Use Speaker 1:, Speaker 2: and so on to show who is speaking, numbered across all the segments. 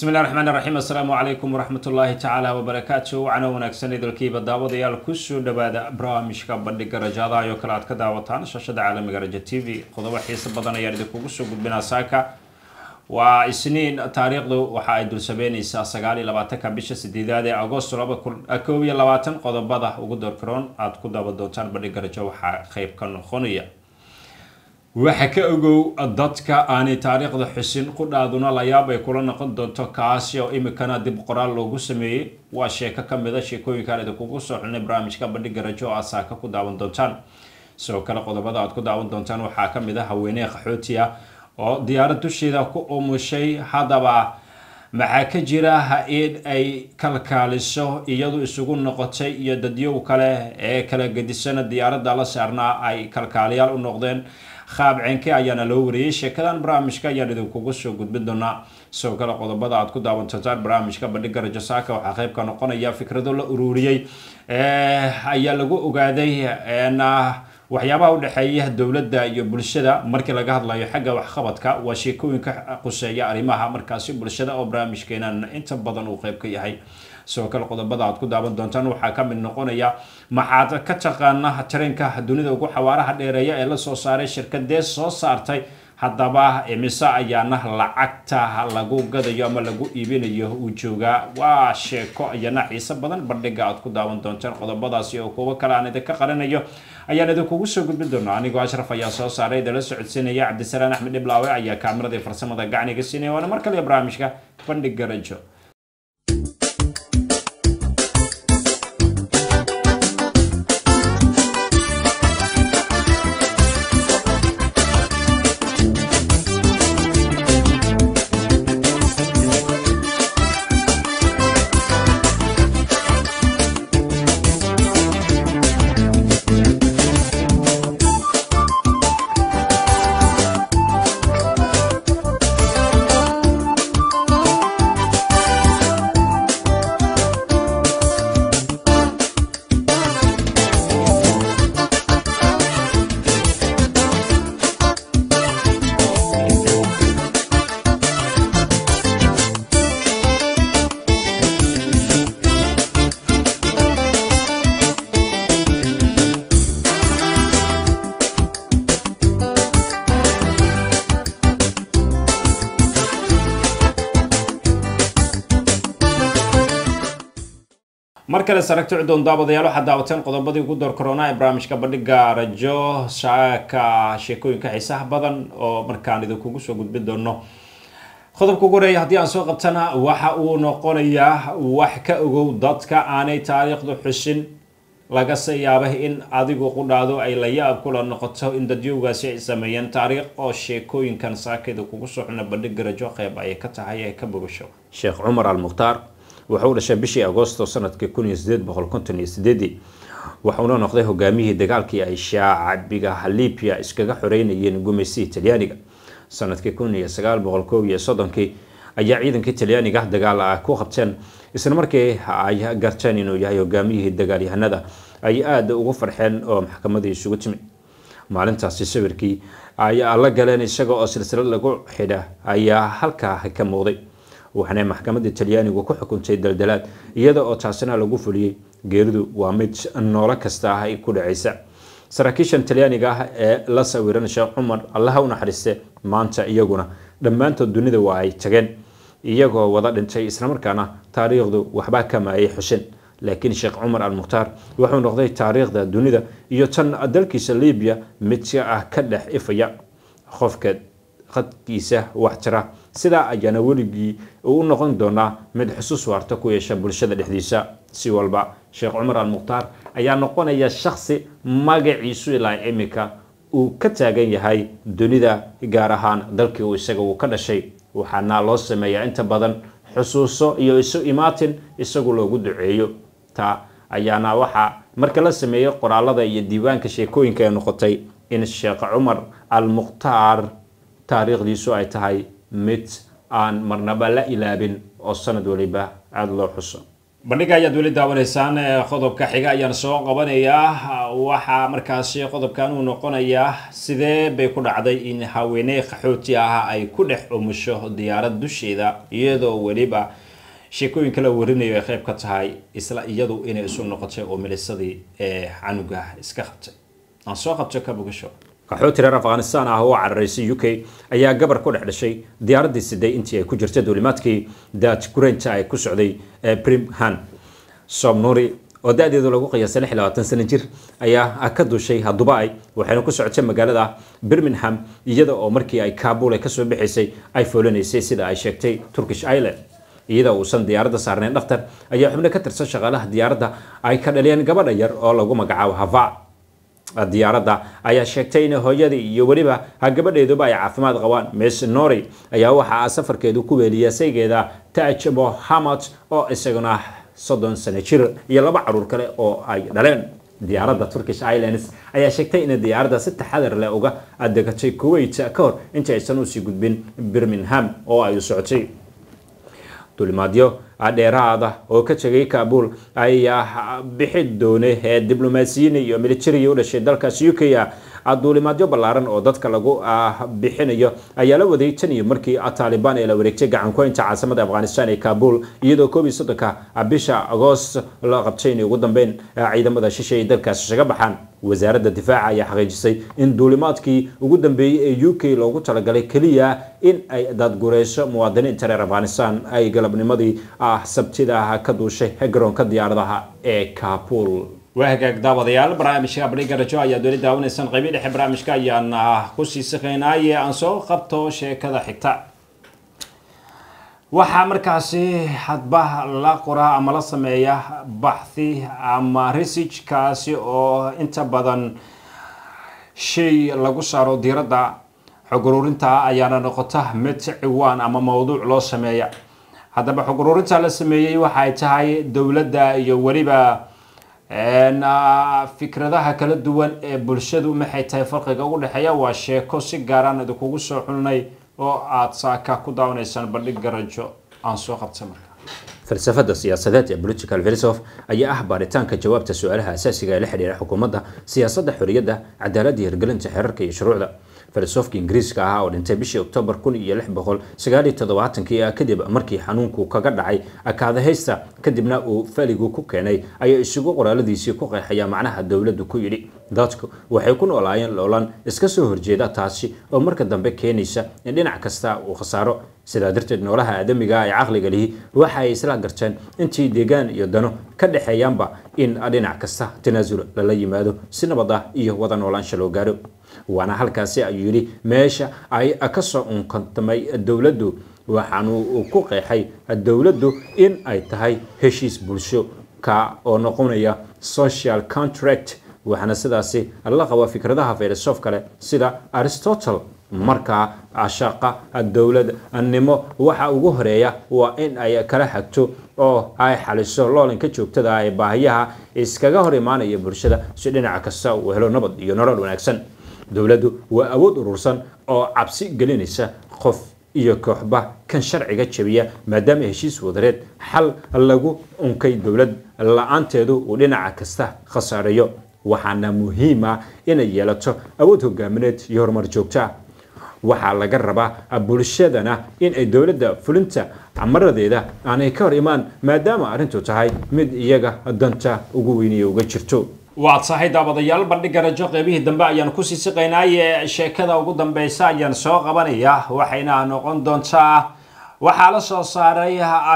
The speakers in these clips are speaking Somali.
Speaker 1: bismi llahi raxmaan raxiim assalaamu calaykum waraxmat ullaahi tacaala wabarakaatu wacana wanaagsan idilkiiba daawadayaal kusoo dhawaada barnaamijka bandhiga rajadaha oo kale aad ka daawataan shashada caalamiga raja t v qodobo xiiso badan ayaan idinkugu soo gudbinaa saaka waa isniin taariikhdu waxa ay dul sabeyneysaa sagaal iyo labaatanka bisha sideedaad ee agosto laba kun koob iyo labaatan qodobada ugu doorkaroon aad ku daawan doontaan bandhiga rajo waxaa qeyb ka noqonaya waxa ka ogow dadka aanay taariikhda xusin qudhaaduna layaab ay kula noqon doonto kaasi oo imikana dib qoraal loogu sameeyey waa sheeko kamid a sheekooyinkaan idinkugu soo xulnay barnaamijka bandhiga rajo oo aad saaka ku daawan doontaan sidoo kale qodobada aad ku daawan doontaan waxaa kamid a haweeney qaxooti ah oo diyaarad dusheeda ku umushay haddaba maxaa ka jira in ay kalkaaliso iyadu isugu noqotay iyo dadyow kale ee kala gedisana diyaaradda la saarnaa ay kalkaaliyaal u noqdeen qaab ceenke ayaana loo wariyey sheekadan barnaamijka ayaan idinkugu soo gudbin doonaa sidoo kale qodobada aad ku daawan doontaan barnaamijka bandhiga rajo saaka waxaa qeyb ka noqonaya fikrado la ururiyey ayaa lagu ogaaday waxyaabaha udhexeeya dowladda iyo bulshada markii laga hadlayo xagga waxqabadka waa sheekooyinka quseeya arrimaha markaasi bulshada oo barnaamijkeenan inta badan uu qeyb ka yahay sidoo kale qodobada aad ku daawan doontaan waxaa kamid noqonaya maxaad ka taqaana tareenka dunida ugu xawaaraha dheereeya ee lasoo saaray shirkadee soo saartay haddaba imise ayaana lacagta lagu gadayo ama lagu iibinayo uu joogaa waa sheeko ayana xiise badan bandhiga aad ku daawan doontaan qodobadaasi oo kuwo kale aan idinka qarinayo ayaan idinkugu soo gudbin doonaa anigoo ashraf ayaa soo saaray idala socodsiinaya cabdisalaan axmed dhiblaawe ayaa kaamirada farsamada gacniga siinaya waana mar kale barnaamijka bandhiga rajo mar kale saragti cudoon daawadayaal waxaad daawateen qodobadii ugu door corona ee barnaamijka bandhiga rajo shaaka sheekooyinka xiisaha badan oo markaan idinkugu soo gudbin doono qodobka ugu horeeya haddii aan soo qabtana waxa uu noqonayaa wax ka ogow dadka aanay taariikhdu xusin lagase yaabay in adigu qudhaado ay la yaab kula noqoto in dadyowgaasi ay sameeyeen taariikh oo sheekooyinkan saakayda kugu soo xuna bandhiga rajo qeyb ayay ka tahay ee ka bogasho sheekh cumar al mukhtaar wuxuu dhashay bishii agosto sanadkii kun iyo sideed boqol konton iyo sideedii wuxuuna noqday hogaamiyihii dagaalkii ay shaacabiga libya iskaga xoreynayeen gumaysigii talyaaniga sanadkii kun iyo sagaal boqol koob iyo soddonkii ayaa ciidankii talyaaniga dagaal ah ku qabteen isla markii ay garteen inuu yahay hogaamiyihii dagaalyahanada ay aada ugu farxeen oo maxkamadii isugu timid maalintaasi sawirkii ay la galeen isaga oo silsilad lagu xidha ayaa halkaa ka muuqday waxaana maxkamadda talyaanigu ku xukuntay daldalaad iyada oo taasina lagu fuliyey geeridu waa mid noolo kasta ah ku dhacaysa saraakiishan talyaaniga ah ee la sawiran sheekh cumar allaha u naxariiste maanta iyaguna dhammaantood dunida waa ay tageen iyagoo wada dhintay islamarkaana taariikhdu waxba kama ay xusin laakiin sheekh cumar al mukhtaar wuxuu noqday taariikhda dunida iyo tan dalkiisa libiya mid ah ka dhex ifaya qofka qadkiisa waxtira sidaa ayaana weligii uu u noqon doonaa mid xusuus waarta ku yeesha bulshada dhexdiisa si walba sheekh cumar al mukhtaar ayaa noqonaya shaksi magaciisu ilaa imika uu ka taagan yahay dunida gaar ahaan dalkii uu isaga uu ka dhashay waxaana loo sameeyaa inta badan xusuuso iyo isu imaatin isagu loogu duceeyo taa ayaana waxaa marka la sameeyey qoraalada iyo diiwaanka sheekooyinka ee noqotay in sheekh cumar al mukhtaar taariikhdiisu ay tahay mid aan marnaba la ilaabin oo sanad waliba aada loo xuso bandhiga ayaad weli daawanaysaan qodobka xiga ayaan soo qabanayaa waxaa markaasi qodobkan uu noqonayaa sidee bay ku dhacday in haweeney qaxooti ah ay ku dhex umusho diyaarad dusheeda iyadoo weliba sheekooyinka la warinayo ay qayb ka tahay isla iyadu inay isu noqotay oo milisadii ee canuga iska qabtay aan soo qabto ka bogasho qaxooti reer afghanistan ah oo cararaysay u k ayaa gabar ku dhex dhashay diyaaraddii siday intii ay ku jirtay duulimaadkii daaj gurenta ay ku socday brimhan somnuri oo da-deedu lagu qiyaasay lix labaatan sano jir ayaa ka duushay dubai waxayna ku socotay magaalada birmingham iyada oo markii ay kabul ay kasoo bixaysay ay foolanaysay sida ay sheegtay turkish island iyada uusan diyaaradda saarnayn dhakhtar ayaa xubno ka tirsan shaqaalaha diyaaradda ay ka dhaliyeen gabadha yar oo lagu magacaabo hava diyaaradda ayaa sheegtay in hooyadii iyo weliba gabadheeduba ay caafimaad qabaan miss nori ayaa waxaa safarkeedu ku weeliyay saygeeda taj mohamad oo isaguna soddon sano jir iyo laba caruur kale oo ay dhaleen diyaaradda turkish islands ayaa sheegtay in diyaaradda si taxadar leh uga degatay kuwait ka hor inta aysan usii gudbin birmingham oo ay u socotay duulimaadyo dheeraada oo ka tegay kabul ayaa bixi doonay ee diblomaasiyiin iyo militariga u dhashay dalkaas u k a duulimaadyo ballaaran oo dadka lagu bixinayo ayaa la waday tan iyo markii taliban ee la wareegtay gacankuhaynta caasimada afghanistan ee kabul iyadoo koob iyo soddonka bisha agoost la qabtay inay ugu dambeyn ciidamada shisha ay dalkaas isaga baxaan wasaaradda difaaca ayaa xaqiijisay in duulimaadkii ugu dambeeyey ee u k loogu talagalay keliya in ay daadgureyso muwaadiniinta reer afghanistan ay galabnimadii sabtida ka duushay garoonka diyaaradaha ee kabul waa hagaag daawadayaal barnaamijka bandhiga rajo ayaad weli daawanaysaan qaybi dhexe barnaamijka ayaan kusii saqaynaaye aan soo qabto sheekada xigta waxaa markaasi hadba la qoraa ama la sameeya baxthi ama researchkaasi oo inta badan shay lagu saaro diiradda xog ururinta ayaana noqota mid ciwaan ama mowduuc loo sameeya haddaba xog ururinta la sameeyey waxay tahay dowladda iyo weliba fikradaha kala duwan ee bulshadu maxay tahay farqiga ugu dhexeeya waa sheeko si gaaraan idinkugu soo xulnay oo aada saaka ku daawanaysaan bandhiga rajo aan soo qabta marka falsafada siyaasadeed ee political philosoph ayaa ah baaritaanka jawaabta su-aalaha asaasiga ee la xidhiira xukuumadda siyaasadda xorriyadda cadaaladda hirgelinta xeerarka iyo shuruucda filosofka ingiriiska ahaa oo dhintay bishii oktoobar kun iyo lix boqol sagaal iyo toddobaatanki kadib markii xanuunku kaga dhacay kaadahaysta kadibna uu faligu ku keenay ayaa isugu qoraaladiisii ku qeexaya macnaha dowladdu ku yidhi dadku waxay ku noolaayeen loolan iska soo horjeeda taasi oo marka dambe keenaysa in dhinac kasta uu khasaaro sidaa darteed noolaha aadamiga ee caqliga lihi waxa ay isla garteen intii deegaan iyo dano ka dhexeeyaanba in dhinac kasta tanaasul lala yimaado si nabad ah iyo wada noolaansha loo gaaro waana halkaasi ayuu yidhi meesha ay ka soo unkantamay dowladdu waxaanu ku qeexay dowladdu in ay tahay heshiis bulsho ka oo noqonaya social contract waxaana sidaasi la qaba fikradaha filosof kale sida aristotle markaa shaqa dowladnimo waxa ugu horeeya waa in ay kala hagto oo ay xaliso loolanka joogtada ee baahiyaha iskaga hor imaanaya bulshada si dhinac kasta uu helo nabad iyo nolol wanaagsan dowladdu waa awood urursan oo cabsi gelinaysa qof iyo kooxba kan sharciga jabiya maadaama heshiis wadareed xal lagu unkay dowlad la-aanteedu uu dhinaca kasta khasaareeyo waxaana muhiima inay yeelato awood hogaamineed iyo horumar joogta waxaa laga rabaa bulshadana in ay dowladda fulinta maradeeda aanay ka hor imaan maadaama arrintu tahay mid iyaga danta ugu weyniya uga jirto waad sahay daawadayaal bandhiga rajo qeybihii dambe ayaan kusii siqaynaaye sheekada ugu dambeysa ayaan soo qabanaya waxayna noqon doontaa waxaa la soo saaray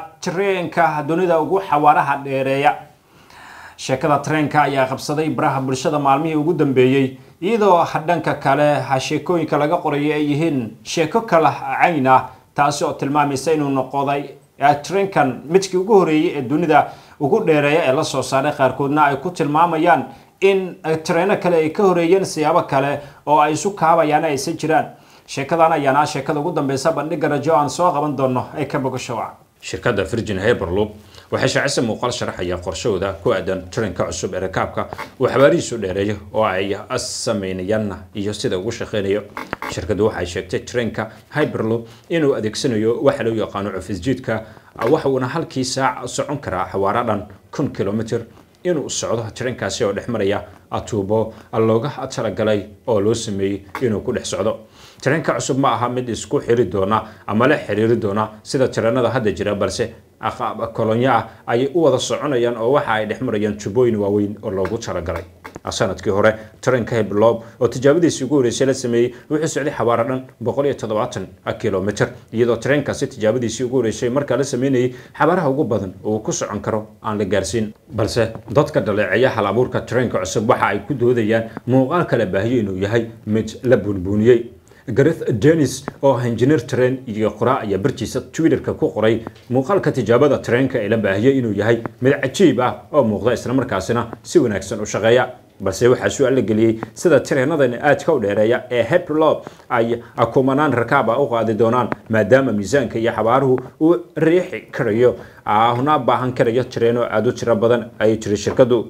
Speaker 1: treenka dunida ugu xawaaraha dheereeya sheekada treenka ayaa qabsaday baraha bulshada maalmihii ugu dambeeyey iyadoo dhanka kale sheekooyinka laga qorayo ay yihiin sheeko kala cayn ah taasi oo tilmaamaysa inuu noqoday treenkan midkii ugu horeeyey ee dunida ugu dheereeya ee la soo saaray qaarkoodna ay ku tilmaamayaan in treeno kale ay ka horeeyeen siyaabo kale oo ay isu kaabayaan aysan jiraan sheekadan ayaana sheekada ugu dambeysa bandhiga rajo aan soo qaban doono ee ka bogashowac shirkadda virgin hyperloop waxay shaacisay muuqaal sharaxaya qorshahooda ku aadan taranka cusub ee rakaabka uu xabaarihiisu dheereeyo oo ay sameynayaan iyo sida ugu shaqeynayo shirkaddu waxay sheegtay taranka hyperloop inuu adeegsanayo waxa loo yaqaano cufisjiidka waxa uuna halkii saac socon karaa xawaaro dhan kun kilomitr inuu socdo tareenkaasi oo dhex maraya tuubo looga talagalay oo loo sameeyey inuu ku dhex socdo tareenka cusub ma aha mid isku xiri doona ama la xiriiri doona sida tareenada hadda jira balse kolonyo ah ayay u wada soconayaan oo waxa ay dhex marayaan tubooyin waaweyn oo loogu talagalay sanadkii hore tareenka heblob oo tijaabadiisii ugu horeysay la sameeyey wuxuu socday xabaaro dhan boqol iyo toddobaatan kilomitr iyadoo tareenkaasi tijaabadiisii ugu horeysay markaa la sameynayay xabaaraha ugu badan uu ku socon karo aan la gaarsiin balse dadka dhaleeceeya hal abuurka tareenka cusub waxa ay ku doodayaan muuqaal kala baahiyo inuu yahay mid la buunbuuniyey gareth denis oo ah injineer tareen iyo qoraa ayaa bartiisa twitterka ku qoray muuqaalka tijaabada tareenka ee la baahiyey inuu yahay mid cajiib ah oo muuqda islamarkaasina si wanaagsan u shaqeeya balse waxaa su-aal la geliyey sida tareenadan aadka u dheereeya ee heblob ay kumanaan rakaaba u qaadi doonaan maadaama miisaanka iyo xabaaruhu uu riixi karayo ahna baahan karayo tareeno aada u tiro badan ay jiri shirkadu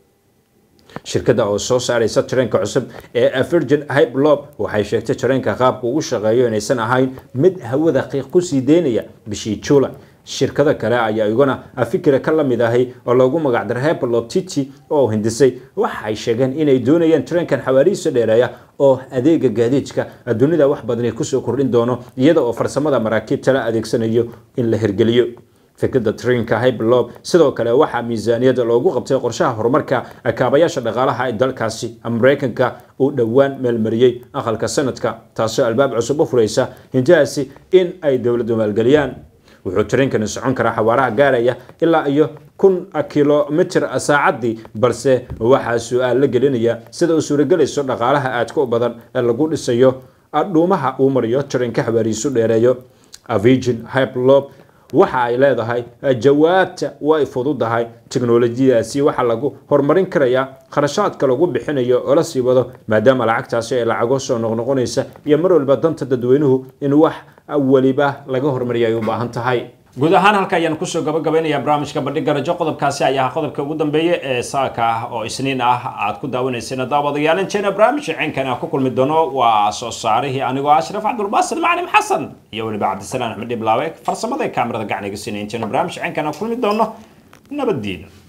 Speaker 1: shirkadda oo soo saaraysa tareenka cusub ee virgin hypelob waxay sheegtay tareenka qaabka ugu shaqeeyo inaysan ahayn mid hawada qiiq ku sii deynaya bishii juula shirkada kale ayaa iguna fikira ka lamid ahay oo loogu magacdaray hypelob titi oo hindisay waxay sheegeen inay doonayaan tareenkan xawaarihiisa dheereeya oo adeega gaadiidka dunida wax badani kusoo kordhin doono iyada oo farsamada maraakiibta la adeegsanayo in la hirgeliyo fikradda trainka hyperlob sidoo kale waxaa miisaaniyadda loogu qabtay qorshaha horumarka kaabayaasha dhaqaalaha ee dalkaasi maraykanka uu dhowaan meelmariyey aqalka sanadka taasoo albaab cusub u furaysa hintahaasi in ay dowladdu maalgeliyaan wuxuu tareenkani socon karaa xawaaraha gaaraya ilaa iyo kun kilomitr saacaddii balse waxaa su-aal la gelinaya sida uu suuragelayso dhaqaalaha aadka u badan ee lagu dhisayo dhuumaha uu mariyo tareenka xawaarihiisu dheereeyo virgin hyperlob waxa ay leedahay jawaabta way fududahay teknolojiyadaasi waxaa lagu horumarin karayaa kharashaadka lagu bixinayo oo la sii wado maadaama lacagtaasi ay lacago soo noqnoqonaysa iyo mar walba danta dadweynuhu in wax weliba laga horumariya ay u baahan tahay guud ahaan halka ayaan kusoo gabagabaynayaa barnaamijka bandhiga rajo qodobkaasi ayaa qodobka ugu dambeeya ee saaka ah oo isniin ah aad ku daawanayseen daawadayaal inteena barnaamijka ceenkan aan ku kulmi doono waa soo saarihii anigoo ashraf cabdulbaasid macalim xasan iyo weliba cabdisalaan axmed dhiblaawe farsamada kaamirada gacniga siinay inteena barnaamijka ceenkan aan kulmi doono nabaddiina